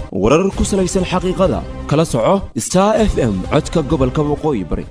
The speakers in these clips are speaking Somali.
warar ku salaysan xaqiiqada kala soco star f m codka gobolka waqooyi bari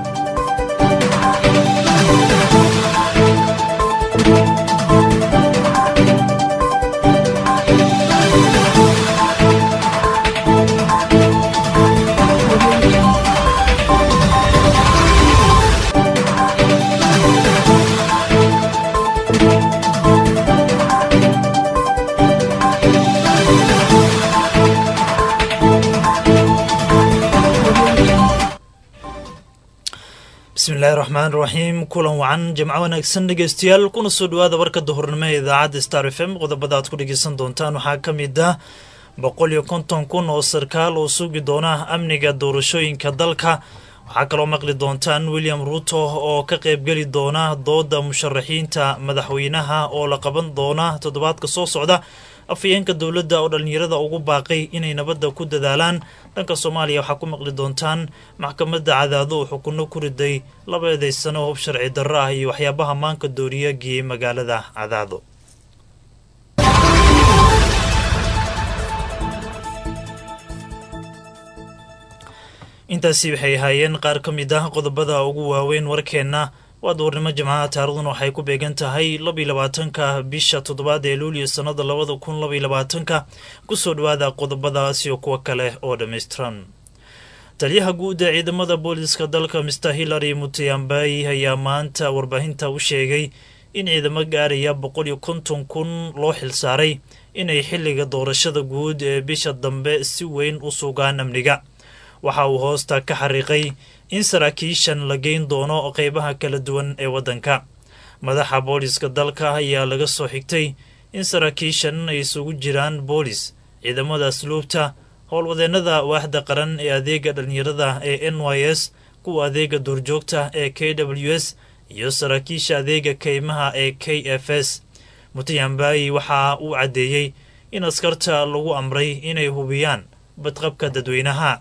bismillahi raxmaan raxiim kulan wacan jimco wanaagsan dhegeystayaal kuna soo dhawaada warka duhurnimo ee idaacadda star f m qodobada aad ku dhegeysan doontaan waxaa ka mid ah boqol iyo konton kun oo sarkaal oo sugi doona amniga doorashooyinka dalka waxaa kaloo maqli doontaan william ruuto oo ka qaybgeli doona dooda musharaxiinta madaxweynaha oo la qaban doona toddobaadka soo socda afhayeenka dowladda oo dhallinyarada ugu baaqay inay nabadda ku dadaalaan dhanka soomaaliya waxaa ku maqli doontaan maxkamadda cadaado oo xukunno ku riday laba eedaysano hub sharci darro ah iyo waxyaabaha maanka dooriya geeyey magaalada cadaado intaasi waxay ahaayeen qaar ka mid ah qodobada ugu waaweyn warkeenna waa duurnimo jimcaha taarikhdan waxay ku beegan tahay labiyo labaatanka bisha toddobaad ee luuliyo sannada labada kun labaiyo labaatanka kusoo dhawaada qodobadaas iyo kuwo kale oo dhammaystiran taliyaha guud ee ciidamada booliska dalka mister hillary mutiyambai ayaa maanta warbaahinta u sheegay in ciidamo gaaraya boqol iyo konton kun loo xilsaaray inay xilliga doorashada guud ee bisha dambe si weyn u sugaan amniga waxa uu hoosta ka xariiqay in saraakiishan la geyn doono qeybaha kala duwan ee waddanka madaxa booliska dalka ayaa laga soo xigtay in saraakiishan ay isugu jiraan boolis ciidamada asluubta howlwadeennada waaxda qaran ee adeega dhallinyarada ee n y s kuwa adeega duurjoogta ee k w s iyo saraakiisha adeega keymaha ee k f s mutayambayi waxa uu caddeeyey in askarta lagu amray inay hubiyaan badqabka dadweynaha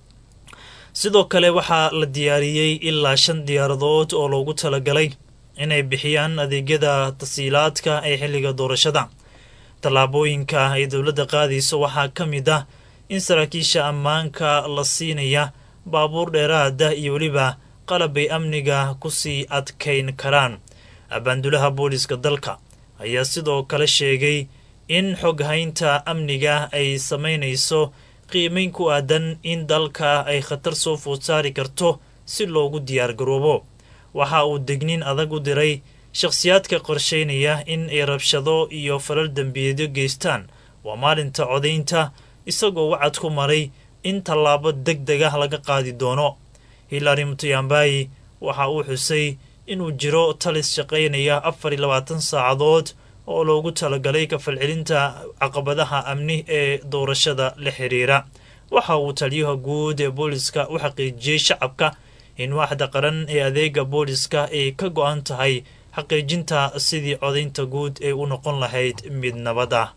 sidoo kale waxaa la diyaariyey ilaa shan diyaaradood oo loogu talagalay inay bixiyaan adeegyada tasiilaadka ee xilliga doorashada tallaabooyinka ay dowladda qaadayso waxaa ka mid ah in saraakiisha ammaanka la siinaya baabuur dheeraada iyo weliba qalab ay amniga kusii adkayn karaan abaandulaha booliska dalka ayaa sidoo kale sheegay in xoghaynta amniga ay samaynayso qiimayn ku aadan in dalka ay khatar soo food saari karto si loogu diyaar garoobo waxa uu degnin adag u diray shakhsiyaadka qorshaynaya in ay rabshado iyo falal dembiyeedyo geystaan waa maalinta codaynta isagoo wacad ku maray in tallaabo deg deg ah laga qaadi doono hillary mutayambayi waxa uu xusay inuu jiro talis shaqaynaya afar iyo labaatan saacadood oo loogu talagalay kafalcelinta caqabadaha amni ee doorashada la xiriira waxa uu taliyaha guud ee booliska u xaqiijiyey shacabka in waaxda qaran ee adeega booliska ay ka go-an tahay xaqiijinta sidii codaynta guud ay u noqon lahayd mid nabad ah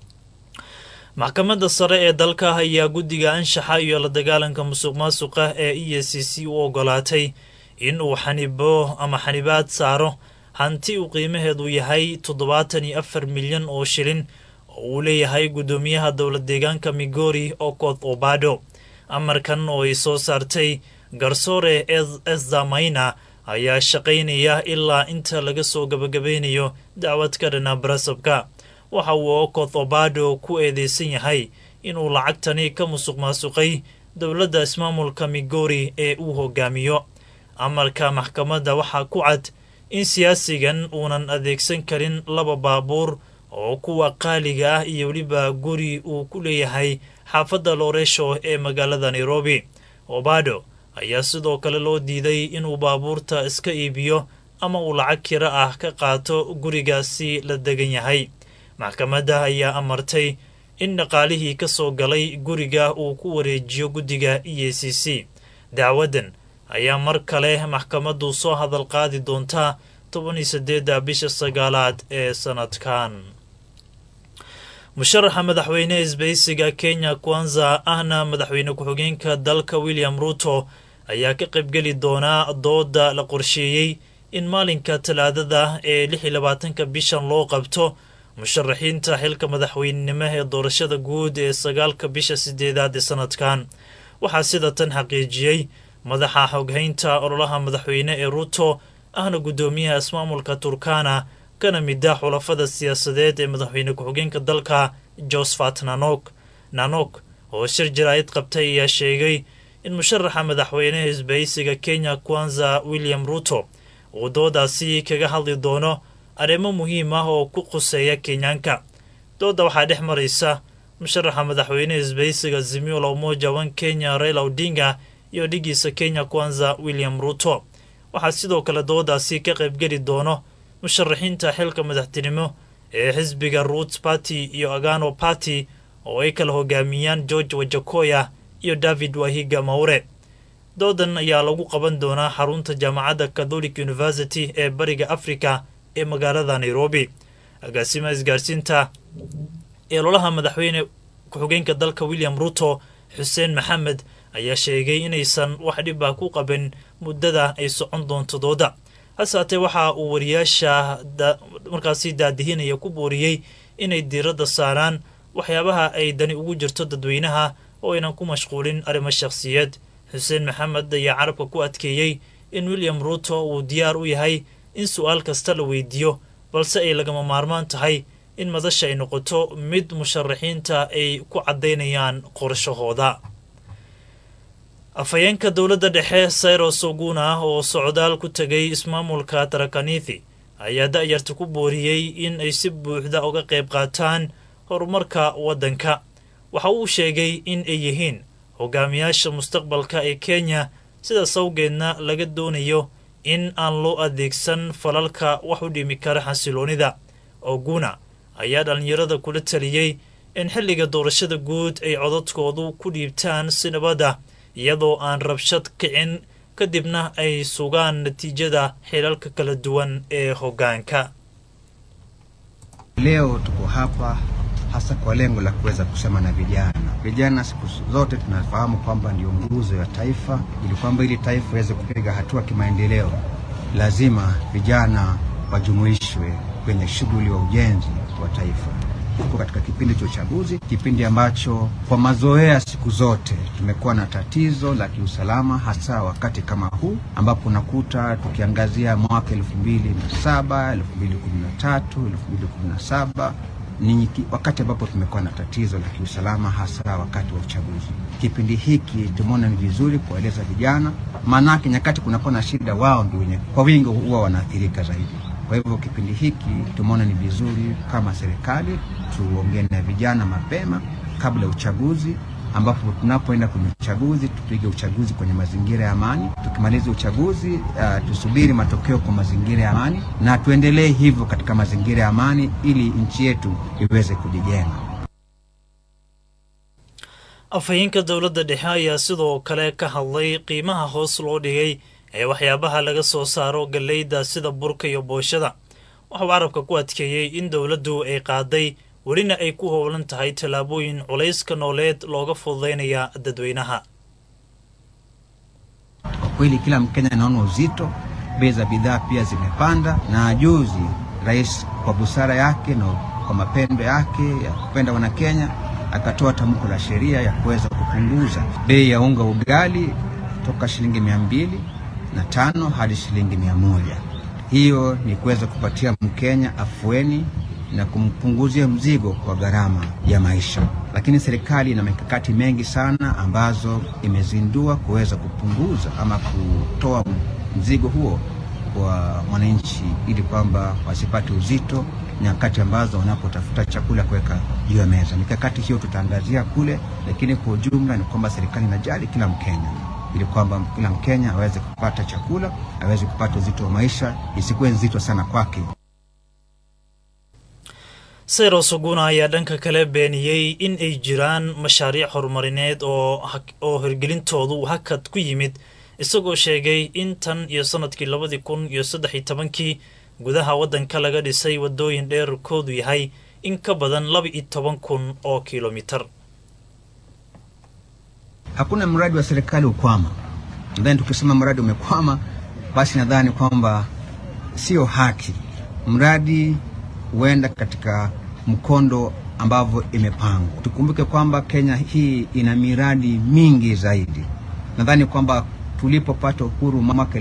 maxkamadda sare ee dalka ayaa guddiga anshaxa iyo la dagaalanka musuq maasuqa ee e c c u ogolaatay in uu xanibo ama xanibaad saaro hanti uu qiimaheedu yahay toddobaatan iyo afar milyan oo shilin oo uu leeyahay guddoomiyaha dowlad deegaanka migori okoth obado amarkan oo ay soo saartay garsoore ezzamayna ayaa shaqaynaya ilaa inta laga soo gabagabeynayo dacwad ka dhana barasabka waxa uu okoth obado ku eedeysan yahay inuu lacagtani ka musuq maasuqay dowladda ismaamulka migori ee uu hogaamiyo amarka maxkamadda waxaa ku cad in siyaasigan uunan adeegsan karin laba baabuur oo kuwa qaaliga ah iyo weliba guri uu ku leeyahay xaafadda looreesho ee magaalada nairobi obado ayaa sidoo kale loo diiday inuu baabuurta iska iibiyo ama uu lacag kira ah ka qaato gurigaasi la degan yahay maxkamadda ayaa amartay in dhaqaalihii ka soo galay guriga uu ku wareejiyo guddiga e a c c dacwaddan ayaa mar kale maxkamaddu soo hadal qaadi doontaa toban iyo saddeedda bisha sagaalaad ee sanadkan musharaxa madaxweyne isbaysiga kenya kwanza ahna madaxweyne ku-xigeenka dalka william ruto ayaa ka qaybgeli doonaa dooda la qorsheeyey in maalinka talaadada ee lix iyo labaatanka bishan loo qabto musharaxiinta xilka madaxweynenimo ee doorashada guud ee sagaalka bisha sideedaad ee sanadkan waxaa sida tan xaqiijiyey madaxa xoghaynta ololaha madaxweyne ee ruuto ahna guddoomiyaha ismaamulka turkana kana mida xulafada siyaasadeed ee madaxweyne ku-xigeenka dalka josephat nanok nanok oo shir jaraa'id qabtay ayaa sheegay in musharaxa madaxweyneha isbahaysiga kenya kwanza william ruto uu doodaasi kaga hadli doono arrimo muhiim ah oo ku quseeya kenyaanka dooda waxaa dhex maraysa musharaxa madaxweyneha isbahaysiga zimiola umoja wan kenya raila odinga iyo dhigiisa kenya kwanza william ruto waxaa sidoo kale doodaasi ka qaybgeli doono musharaxiinta xilka madaxtinimo ee xisbiga root party iyo agano party oo ay kala hogaamiyaan george wajakoya iyo david wahiga mawre doodan ayaa lagu qaban doonaa xarunta jaamacadda catholic university ee bariga africa ee magaalada nairobi agaasimaha isgaarsiinta ee lolaha madaxweyne ku-xigeenka dalka william ruto xuseen maxamed ayaa sheegay inaysan wax dhib ah ku qabin muddada ay socon doonto dooda hase haatee waxa uu wariyaasha markaasi daadihinaya ku booriyey inay diiradda saaraan waxyaabaha ay dani ugu jirto dadweynaha oo aynan ku mashquulin arrimo shakhsiyeed xuseen maxamed ayaa carabka ku adkeeyey in william ruto uu diyaar u yahay in su-aal kasta la weydiiyo balse ay lagama maarmaan tahay in madasha ay noqoto mid musharaxiinta ay ku caddaynayaan qorshahooda afhayeenka dowladda dhexe sayros oguna oo socdaal ku tegay ismaamulka tarakanithi ayaa da-yarta ku booriyey in ay si buuxda uga qayb qaataan horumarka waddanka waxa uu sheegay in ay yihiin hogaamiyaasha mustaqbalka ee kenya sidaas awgeedna laga doonayo in aan loo adeegsan falalka wax u dhimi kara xasiloonida oguna ayaa dhallinyarada kula taliyey in xilliga doorashada guud ay codadkoodu ku dhiibtaan si nabada iyadoo aan rabshad kicin kadibna ay sugaan natiijada xilalka kala duwan ee hoggaanka Leo tuko hapa hasa kwa lengo la kuweza kusema na vijana. Vijana siku zote tunafahamu kwamba ndio nguzo ya taifa, ili kwamba ili taifa iweze kupiga hatua kimaendeleo, lazima vijana wajumuishwe kwenye shughuli wa ujenzi wa taifa. Tuko katika kipindi cha uchaguzi, kipindi ambacho kwa mazoea siku zote tumekuwa na tatizo la kiusalama, hasa wakati kama huu ambapo unakuta tukiangazia mwaka elfu mbili na saba elfu mbili kumi na tatu elfu mbili kumi na saba ni ki- wakati ambapo tumekuwa na tatizo la kiusalama hasa wakati wa uchaguzi. Kipindi hiki tumeona ni vizuri kuwaeleza vijana, maanake nyakati kunakuwa na shida, wao ndio wenye kwa wingi huwa wanaathirika zaidi. Kwa hivyo kipindi hiki tumeona ni vizuri kama serikali tuongee na vijana mapema kabla ya uchaguzi ambapo tunapoenda kwenye uchaguzi tupige uchaguzi kwenye mazingira ya amani. Tukimaliza uchaguzi uh, tusubiri matokeo kwa mazingira ya amani na tuendelee hivyo katika mazingira ya amani ili nchi yetu iweze kujijenga. afhayeenka dowladda dhexe ayaa sidoo kale ka hadlay qiimaha hoos loo dhigay ee waxyaabaha laga soo saaro galleyda sida burka iyo booshada waxauu carabka ku adkeeyey in dowladdu ay qaaday welina ay ku howlan tahay tallaabooyin culayska nooleed looga fududaynaya dadweynaha Kwa kweli kila Mkenya anaona uzito, bei za bidhaa pia zimepanda, na juzi rais kwa busara yake na kwa mapendo yake ya kupenda Wanakenya akatoa tamko la sheria ya kuweza kupunguza bei ya unga ugali toka shilingi mia mbili na tano hadi shilingi mia moja. Hiyo ni kuweza kupatia Mkenya afueni na kumpunguzia mzigo kwa gharama ya maisha. Lakini serikali ina mikakati mengi sana ambazo imezindua kuweza kupunguza ama kutoa mzigo huo kwa mwananchi, ili kwamba wasipate uzito nyakati ambazo wanapotafuta chakula kuweka juu ya meza. Mikakati hiyo tutaangazia kule, lakini kwa ujumla ni kwamba serikali inajali kila Mkenya ili kwamba kila Mkenya aweze kupata chakula, aweze kupata uzito wa maisha, isikuwe nzito sana kwake. sayros oguna ayaa dhanka kale beeniyey in ay jiraan mashaariic horumarineed oo hak- oo hirgelintoodu hakad ku yimid isagoo sheegay in tan iyo sanadkii labadii kun iyo saddex iyo tobankii gudaha waddanka laga dhisay waddooyin dheerkoodu yahay in ka badan laba iyo toban kun oo kilomitar Hakuna mradi wa serikali ukwama. Nadhani tukisema mradi umekwama, basi nadhani kwamba sio haki. Mradi huenda katika mkondo ambavyo imepangwa. Tukumbuke kwamba Kenya hii ina miradi mingi zaidi. Nadhani kwamba tulipopata uhuru mwaka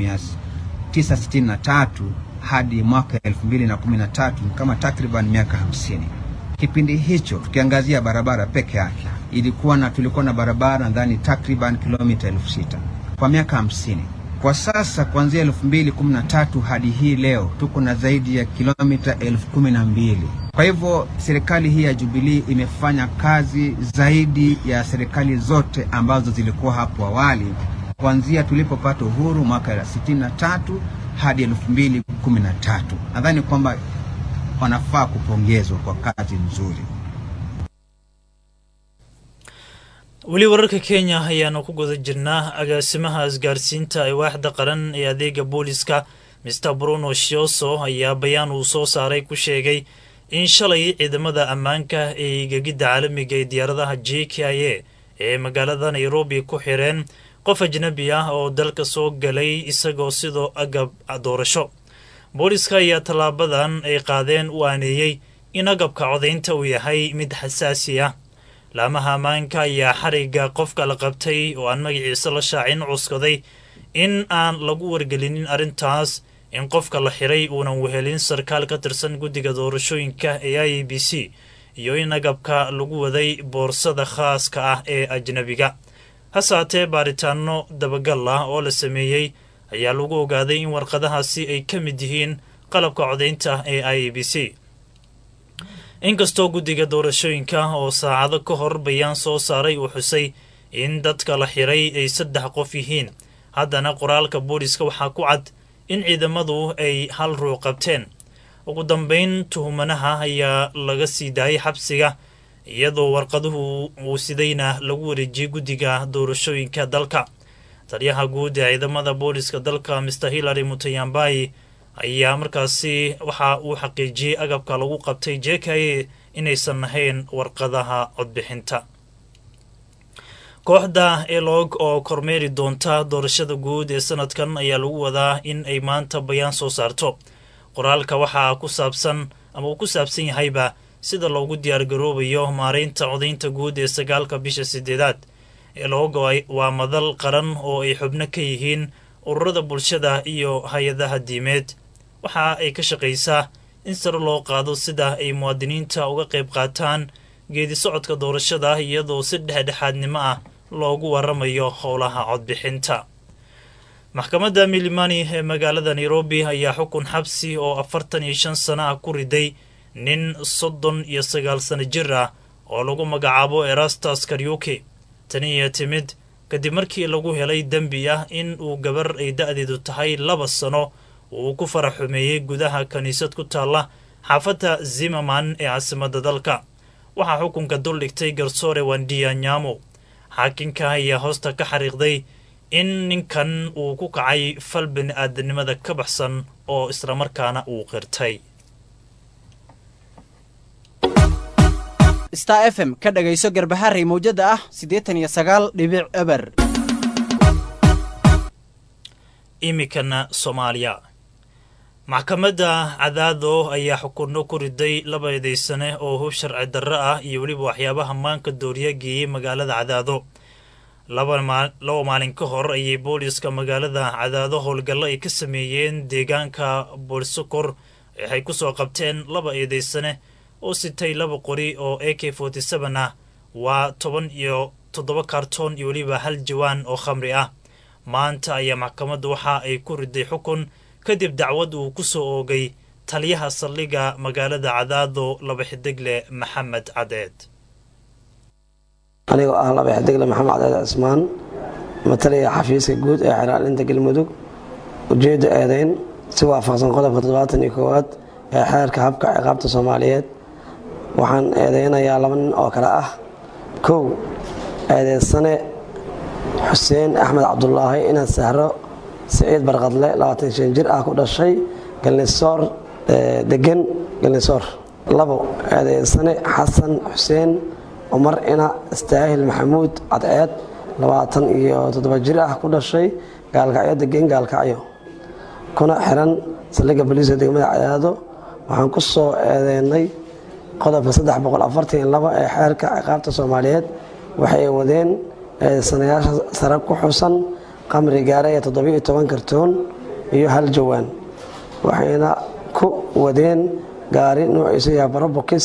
1963 hadi mwaka 2013 kama takriban miaka hamsini. Kipindi hicho tukiangazia barabara peke yake ilikuwa na tulikuwa na barabara nadhani takriban kilomita elfu sita kwa miaka hamsini. Kwa sasa kuanzia elfu mbili kumi na tatu hadi hii leo tuko na zaidi ya kilomita elfu kumi na mbili. Kwa hivyo serikali hii ya Jubilee imefanya kazi zaidi ya serikali zote ambazo zilikuwa hapo awali kuanzia tulipopata uhuru mwaka ya sitini na tatu hadi elfu mbili kumi na tatu. Nadhani kwamba wanafaa kupongezwa kwa kazi nzuri. weli wararka kenya ayaanu ku guda jirnaa agaasimaha isgaarsiinta ee waaxda qaran ee adeega booliska mister bruno shioso ayaa bayaan uu soo saaray ku sheegay in shalay ciidamada ammaanka ee gegidda caalamiga ee diyaaradaha j k i a ee magaalada nairobi ku xireen qof ajnabi ah oo dalka soo galay isagoo sidoo agab doorasho booliska ayaa tallaabadan ay qaadeen u aaneeyey in agabka codaynta uu yahay mid xasaasi ah laamaha ammaanka ayaa xarigga qofka la qabtay oo aan magaciisa la shaacin cuskaday in aan lagu wargelinin arrintaas in qofka la xiray uunan wehelin sarkaal ka tirsan guddiga doorashooyinka ee i a b c iyo in agabka lagu waday boorsada khaaska ah ee ajnabiga hase haatee baaritaano dabagal ah oo la sameeyey ayaa lagu ogaaday in warqadahaasi ay ka mid yihiin qalabka codaynta ee i a b c inkastoo guddiga doorashooyinka oo saacado ka hor bayaan soo saaray uu xusay in dadka la xiray ay saddex qof yihiin haddana qoraalka booliska waxaa ku cad in ciidamadu ay hal ruux qabteen ugu dambeyn tuhumanaha ayaa laga sii daayay xabsiga iyadoo warqaduhu uu sidayna lagu wareejiyey guddiga doorashooyinka dalka taliyaha guud ee ciidamada booliska dalka mister hillary mutayambai ayaa markaasi waxa uu xaqiijiyey agabka lagu qabtay j k a inaysan ahayn warqadaha codbixinta kooxda elog oo kormeeri doonta doorashada guud ee sanadkan ayaa lagu wadaa in ay maanta bayaan soo saarto qoraalka waxaa ku saabsan ama uu ku saabsan yahayba sida loogu diyaargaroobayo maareynta codaynta guud ee sagaalka bisha sideedaad elog waa madal qaran oo ay xubno ka yihiin ururada bulshada iyo hay-adaha diimeed waxa ay ka shaqaysaa in sare loo qaado sida ay muwaadiniinta uga qayb qaataan geedi socodka doorashada iyadoo si dhexdhexaadnimo ah loogu waramayo howlaha codbixinta maxkamadda milimani ee magaalada nairobi ayaa xukun xabsi oo afartan iyo shan sano ah ku riday nin soddon iyo sagaal sano jir ah oo lagu magacaabo erastus karyuki tani iyo timid kadib markii lagu helay dembi ah in uu gabar ay da-deedu tahay laba sano uu ku farax xumeeyey gudaha kiniisad ku taalla xaafadda zimaman ee caasimadda dalka waxaa xukunka duldhigtay garsoore wandiya nyamo xaakinka ayaa hoosta ka xariiqday in ninkan uu ku kacay fal bini aadanimada ka baxsan oo islamarkaana uu qirtay star f m ka dhagayso garbaharey mawjada ah siddeetan iyo sagaal dhibic eber iminkana soomaaliya maxkamadda cadaado ayaa xukunno ku riday laba eedeysane oo hub sharci darro ah iyo weliba waxyaabaha maanka dooriya geeyey magaalada cadaado laba maalin ka hor ayay booliska magaalada cadaado howlgallo ay ka sameeyeen deegaanka boolsokor waxay ku soo qabteen laba eedeysane oo sitay laba qori oo a k forty seven ah waa toban iyo toddoba kaartoon iyo weliba hal jawaan oo khamri ah maanta ayaa maxkamadda waxa ay ku riday xukun kadib dacwad uu ku soo oogay taliyaha saldhigga magaalada cadaado laba xidigle maxamed cadeed anigoo ah laba xidigle maxamed cadeed cismaan matalaya xafiiska guud ee xeraalinta galmudug ujeedda eedeyn si waafaqsan qodobka toddobaatan iyo koowaad ee xeerka habka ciqaabta soomaaliyeed waxaan eedeynayaa laba nin oo kale ah kow eedeysane xuseen axmed cabdulaahi inaan sahro siciid barqadle labaatan shan jir ah ku dhashay galnisoor degan galnisoor labo eedeysane xasan xuseen cumar ina istaahil maxamuud cadceed labaatan iyo toddoba jir ah ku dhashay gaalkacyo degan gaalkacyo kuna xiran saldhigga boliiska degmada cadaado waxaan ku soo eedeynay qodobka saddex boqol afartan iyo laba ee xeerka ciqaabta soomaaliyeed waxay wadeen eedeysanayaasha sare ku xusan qamri gaaraya toddobiyo toban kartoon iyo hal jawaan waxayna ku wadeen gaari nuuciisu yahay barobokis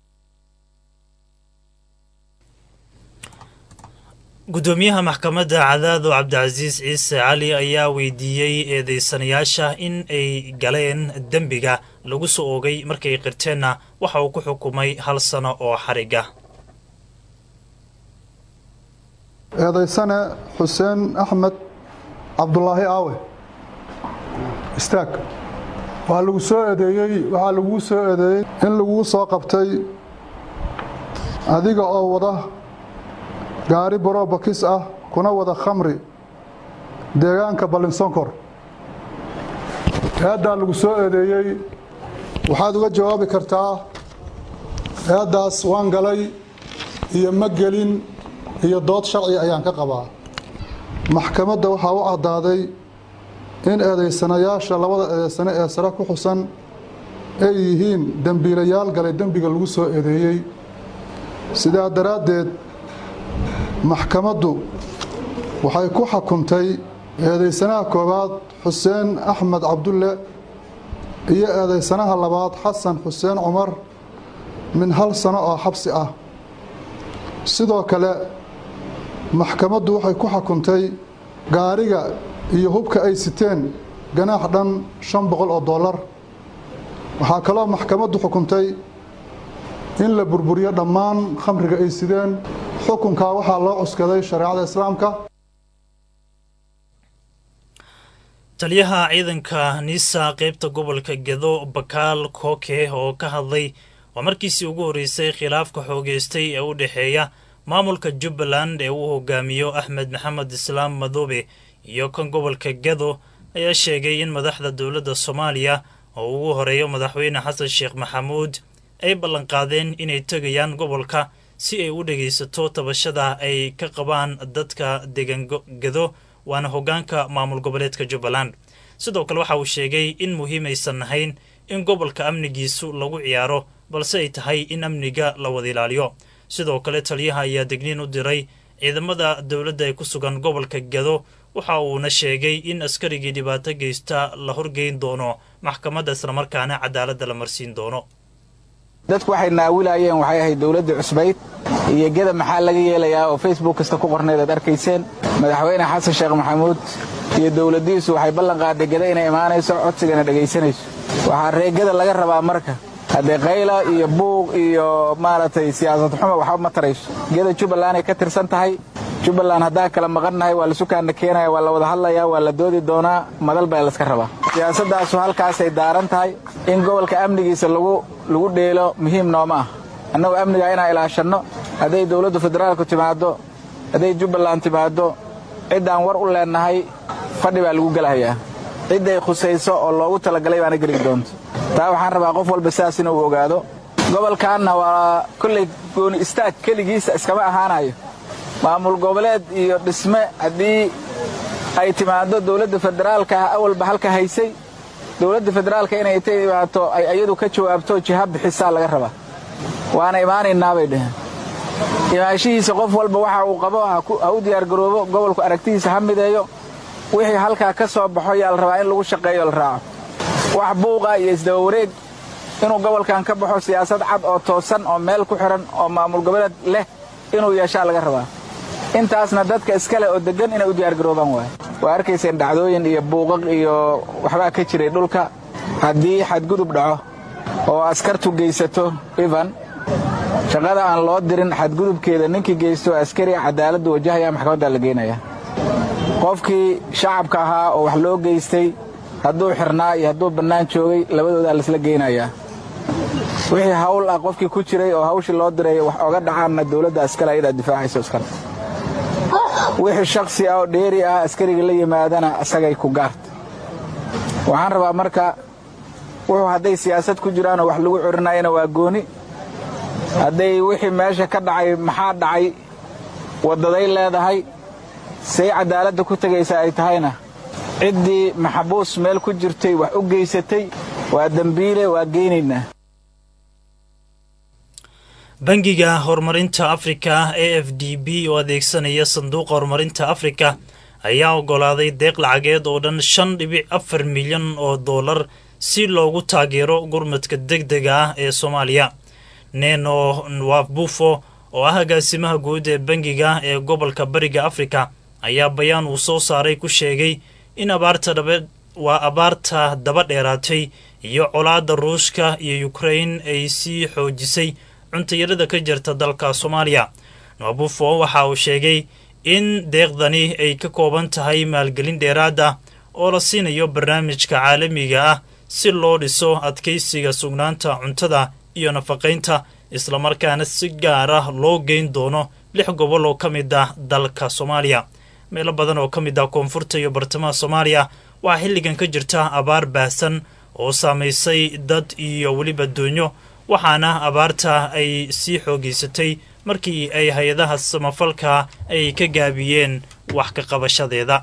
gudoomiyaha maxkamadda cadaado cabdicasiis ciise cali ayaa weydiiyey eedeysanayaasha in ay galeen dembiga lagu soo oogay markay qirteenna waxa uu ku xukumay hal sano oo xariga eedaysane xuseen axmed cabdulaahi aawe istaag waa lagu soo eedeeyey waxaa laguu soo eedeeyey in laguu soo qabtay adiga oo wada gaari borobakis ah kuna wada khamri deegaanka ballinsonkor eeddaa lagu soo eedeeyey waxaad uga jawaabi kartaa eeddaas waan galay iyo ma gelin iyo dood sharci ayaan ka qabaa maxkamadda waxaa u caddaaday in eedaysanayaasha labada eedaysane ee sare ku xusan ay yihiin dembiilayaal galay dembiga lagu soo eedeeyey sidaa daraaddeed maxkamaddu waxay ku xukuntay eedaysanaha koowaad xuseen axmed cabdulle iyo eedaysanaha labaad xasan xuseen cumar min hal sano oo xabsi ah sidoo kale maxkamaddu waxay ku xukuntay gaariga iyo hubka ay siteen ganaax dhan shan boqol oo dollar waxaa kaloo maxkamaddu xukuntay in la burburiyo dhammaan khamriga ay sideen xukunkaa waxaa loo cuskaday shareecada islaamka taliyaha ciidanka niisa qeybta gobolka gedo bakaal kooke oo ka hadlay waa markiisii ugu horreysay khilaafka xoogeystay ee u dhexeeya maamulka jubbaland ee uu hogaamiyo axmed maxamed islaam madoobe iyo kan gobolka gedo ayaa sheegay in madaxda dowladda soomaaliya oo ugu horeeyo madaxweyne xasan sheekh maxamuud ay ballanqaadeen inay tegayaan gobolka si ay u dhegaysato tabashada ay ka qabaan dadka degan gedo waana hoggaanka maamul goboleedka jubbaland sidoo kale waxa uu sheegay in muhiim aysan ahayn in gobolka amnigiisu lagu ciyaaro balse ay tahay in amniga la wada ilaaliyo sidoo kale taliyaha ayaa degniin u diray ciidamada dowladda ee ku sugan gobolka gedo waxa uuna sheegay in askarigii dhibaato geysta la horgeyn doono maxkamadda islamarkaana cadaaladda la marsiin doono dadku waxay naawilaayeen waxay ahayd dowladda cusbayd iyo geda maxaa laga yeelayaa oo facebook kasta ku qornayd aad arkayseen madaxweyne xasan sheekh maxamuud iyo dowladdiisu waxay ballanqaaday geda inay imaanayso codsigana dhegaysanayso waxaa reegada laga rabaa marka haddee qayla iyo buuq iyo maaragtay siyaasad xuma waxba ma tarayso geda jubbaland ay ka tirsan tahay jubbaland haddaan kala maqannahay waa la sukaanna keenaya waa la wada hadlayaa waa la doodi doonaa madal baa layska rabaa siyaasaddaasu halkaasay daaran tahay in gobolka amnigiisa lagu dheelo muhiim nooma ah annagu amnigaa inaan ilaashanno hadday dowladdu federaalku timaaddo hadday jubbaland timaaddo ciddaan war u leennahay fadhi baa lagu gelahayaa cidday khusayso oo loogu talagalay baana geli doonto taa waxaan rabaa qof walba sidaas inuu ogaado gobolkaanna waa kollay gooni istaag keligiisa iskama ahaanayo maamul goboleed iyo dhisme haddii ay timaaddo dowladda federaalka ah awalba halka haysay dowladda federaalka inay intay imaato ay iyadu ka jawaabto jiha bixisaa laga rabaa waana imaanaynaa bay dheheen imaanshihiisa qof walba waxa uu qabo ha u diyaargaroobo gobolku aragtidiisa ha mideeyo wixii halkaa ka soo baxo yaa la rabaa in lagu shaqeeyo la raaco wax buuqa iyo isdabawareeg inuu gobolkan ka baxo siyaasad cad oo toosan oo meel ku xidhan oo maamul goboleed leh inuu yeeshaa laga rabaa intaasna dadka iskale oo deggan inay u diyaargaroobaan waay waa arkayseen dhacdooyin iyo buuqaq iyo waxbaa ka jiray dhulka haddii xadgudub dhaco oo askartu geysato ivan shaqada aan loo dirin xadgudubkeeda ninkii geysto askariga cadaaladdu wajahaya maxkamaddaa la geenaya qofkii shacabka ahaa oo wax loo geystay hadduu xirnaa iyo hadduu bannaan joogay labadoodaa laisla geynayaa wixii hawl ah qofkii ku jiray oo hawshii loo diray wax oga dhacaanna dowladda askale ayadaa difaacayso iskale wixii shaksi ah oo dheeri ah askariga la yimaadana isagay ku gaarta waxaan rabaa marka wuxuu hadday siyaasad ku jiraanoo wax lagu corinayana waa gooni hadday wixii meesha ka dhacay maxaa dhacay waddaday leedahay say cadaaladda ku tegaysa ay tahayna ciddii maxabuus meel ku jirtay wax u geysatay waa dembiile waa geynaynaa bangiga horumarinta afrika a f d b oo adeegsanaya sanduuqa horumarinta afrika ayaa ogolaaday deeq lacageed oo dhan shan dhibic afar milyan oo dollar si loogu taageero gurmadka deg dega ah ee soomaaliya neno nwabufo oo ah agaasimaha guud ee bangiga ee gobolka bariga afrika ayaa bayaan uu soo saaray ku sheegay in abaarta dhabe waa abaarta daba dheeraatay iyo colaadda ruushka iyo ukrain ay sii xoojisay cuntayarada ka jirta dalka soomaaliya nwabufo waxa uu sheegay in deeqdani ay ka kooban tahay maalgelin dheeraad ah oo la siinayo barnaamijka caalamiga ah si loo dhiso adkaysiga sugnaanta cuntada iyo nafaqaynta islamarkaana si gaar ah loo geyn doono lix gobol oo ka mid ah dalka soomaaliya meelo badan oo ka mid ah koonfurta iyo bartamaha soomaaliya waxaa xilligan ka jirta abaar baahsan oo saamaysay dad iyo weliba doonyo waxaana abaarta ay sii xoogeysatay markii ay hay-adaha samafalka ay ka gaabiyeen wax ka qabashadeeda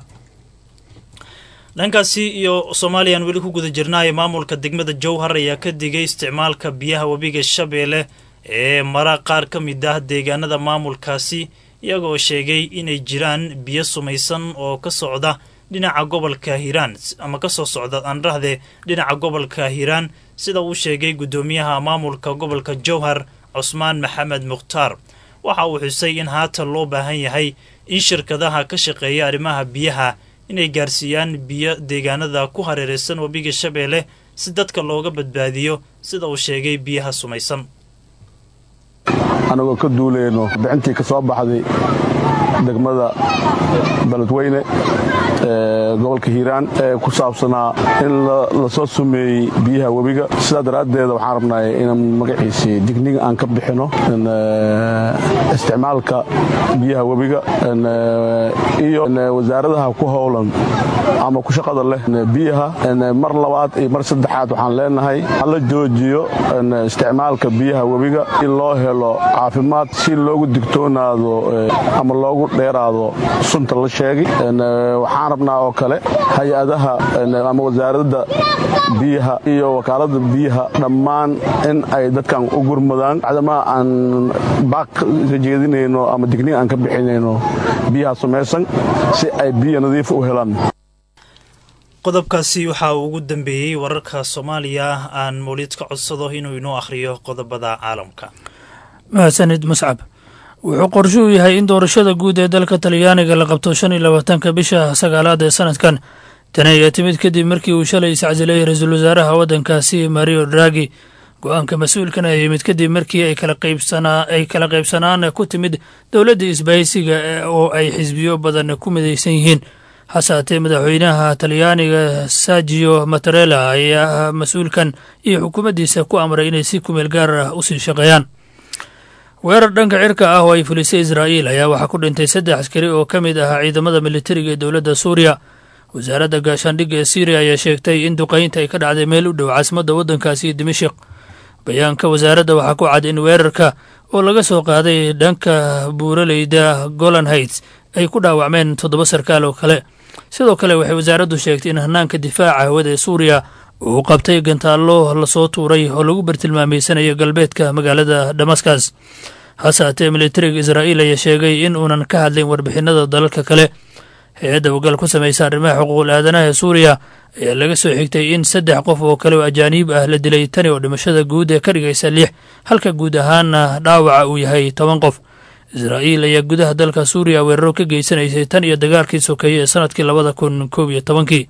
dhankaasi iyo soomaaliyaan weli ku guda jirnaayo maamulka degmada jowhar ayaa ka digay isticmaalka biyaha webiga shabeelle ee mara qaar ka mid ah deegaanada maamulkaasi iyagoo sheegay inay jiraan biyo sumaysan oo ka socda dhinaca gobolka hiiraan ama kasoo socda aanrahde dhinaca gobolka hiiraan sida uu sheegay guddoomiyaha maamulka gobolka jowhar cusmaan maxamed mukhtaar waxa uu xusay in haatan loo baahan yahay in shirkadaha ka shaqeeya arrimaha biyaha inay gaarsiiyaan biyo deegaanada ku hareeraysan webiga shabeelle si dadka looga badbaadiyo sida uu sheegay biyaha sumaysan annagoo ka duulayno bixintii ka soo baxday degmada beledweyne ee gobolka hiiraan ee ku saabsanaa in la soo sumeeyey biyaha webiga sidaa daraaddeeda waxaan rabnay in magaciisii digniga aan ka bixino isticmaalka biyaha webiga iyo wasaaradaha ku howlan ama ku shaqada leh biyaha mar labaad iyo mar saddexaad waxaan leenahay hala joojiyo isticmaalka biyaha webiga in loo helo caafimaad si loogu digtoonaado ama loogu dheeraado sunta la sheegay waxaan rabnaa oo kale hay-adaha ama wasaaradda biyaha iyo wakaalada biyaha dhammaan in ay dadkan u gurmadaan cadamaa aan baaq ka jeedinayno ama digniga aan ka bixinayno biyaha sumaysan si ay biyo nadiif u helaan qodobkaasi waxaa uu ugu dambeeyey wararka soomaaliya aan mawlid ka codsado inuu inoo akhriyo qodobada caalamka mahadsanid muscab wuxuu qorsho u yahay in doorashada guud ee dalka talyaaniga la qabto shan iyo labaatanka bisha sagaalaad ee sanadkan tani ayaa timid kadib markii uu shalay iscasilayay ra-iisul wasaaraha waddankaasi mario dragi go-aanka mas-uulkan ayaa yimid kadib markii ay kala qaybsanaan ku timid dowladda isbahaysiga oo ay xisbiyo badan ku midaysan yihiin hase haatee madaxweynaha talyaaniga sergio matarela ayaa mas-uulkan iyo xukuumaddiisa ku amray inay si kumeel gaar ah usii shaqeeyaan weerar dhanka cirka ah oo ay fulisay israa'iil ayaa waxaa ku dhintay saddex askari oo ka mid ahaa ciidamada militariga ee dowladda suuriya wasaaradda gaashaandhigga ee syriya ayaa sheegtay in duqaynta ay ka dhacday meel u dhow caasimadda waddankaasi dimashik bayaanka wasaaradda waxaa ku cad in weerarka oo laga soo qaaday dhanka buuraleyda golan heights ay ku dhaawacmeen toddoba sarkaal oo kale sidoo kale waxay wasaaraddu sheegtay in hanaanka difaaca hawada ee suuriya uu qabtay gantaallo lasoo tuuray oo lagu bartilmaameysanayo galbeedka magaalada damaskas hase haatee militariga israa'iil ayaa sheegay in uunan ka hadlayn warbixinada dalalka kale hay-adda ogaal ku samaysa arrimaha xuquuqul aadanaha ee suuriya ayaa laga soo xigtay in saddex qof oo kale oo ajaaniib ah la dilay tani oo dhimashada guud ee ka dhigaysa lix halka guud ahaana dhaawaca uu yahay toban qof israa'iil ayaa gudaha dalka suuriya weeraro ka geysanaysay tan iyo dagaalkii sokeeye ee sanadkii labada kun koob iyo tobankii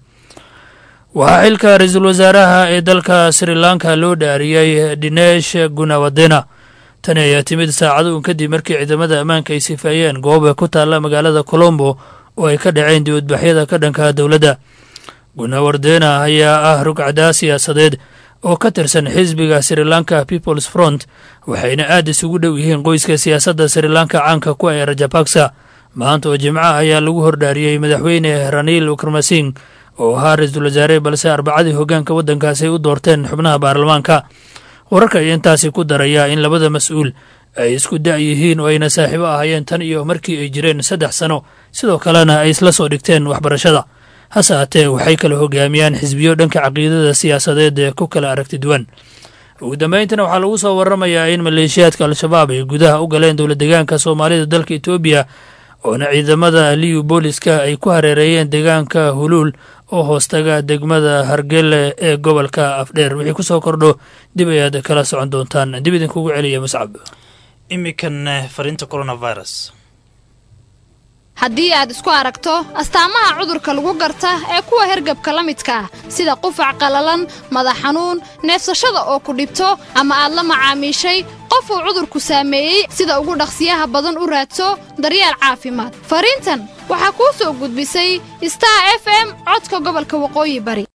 waxaa xilka ra-iisul wasaaraha ee dalka sri lanka loo dhaariyey dinesh gunawadena tani ayaa timid saacado un kadib markii ciidamada ammaanka ay sifaayeen gooba ku taalla magaalada colombo oo ay ka dhaceen dibadbaxyada ka dhanka dowladda gunawardena ayaa ah rugcdaa siyaasadeed oo ka tirsan xisbiga sri lanka peoples front waxayna aad isugu dhow yihiin qoyska siyaasadda sri lanka caanka ku ee rajapaksa maanta oo jimco ayaa lagu hordhaariyey madaxweyne raniil ukrmasing oo ahaa ra-iisul wasaare balse arbacadii hoggaanka waddankaasi ay u doorteen xubnaha baarlamaanka wararka ayaa intaasi ku daraya in labada mas-uul ay isku da' yihiin oo ayna saaxiibo ahaayeen tan iyo markii ay jireen saddex sano sidoo kalena ay isla soo dhigteen waxbarashada hase haatee waxay kala hogaamiyaan xisbiyo dhanka caqiidada siyaasadeed ee ku kala aragti duwan ugu dambeyntina waxaa lagu soo waramayaa in maleeshiyaadka al-shabaab ay gudaha u galeen dowla deegaanka soomaalida dalka etoobiya oona ciidamada liyu booliska ay ku hareereeyeen deegaanka huluul oo hoostaga degmada hargele ee gobolka afdheer wixii ku soo kordho dib ayaad kala socon doontaan dib idinkugu celiya muscab imikan fariinta coronavirus haddii aad isku aragto astaamaha cudurka lagu garta ee kuwa hergabka la midka ah sida qufac qallalan madax xanuun neefsashada oo ku dhibto ama aad la macaamiishay qof uu cudurku saameeyey sida ugu dhaqsiyaha badan u raadso daryeel caafimaad fariintan waxaa kuu soo gudbisay star f m codka gobolka waqooyi bari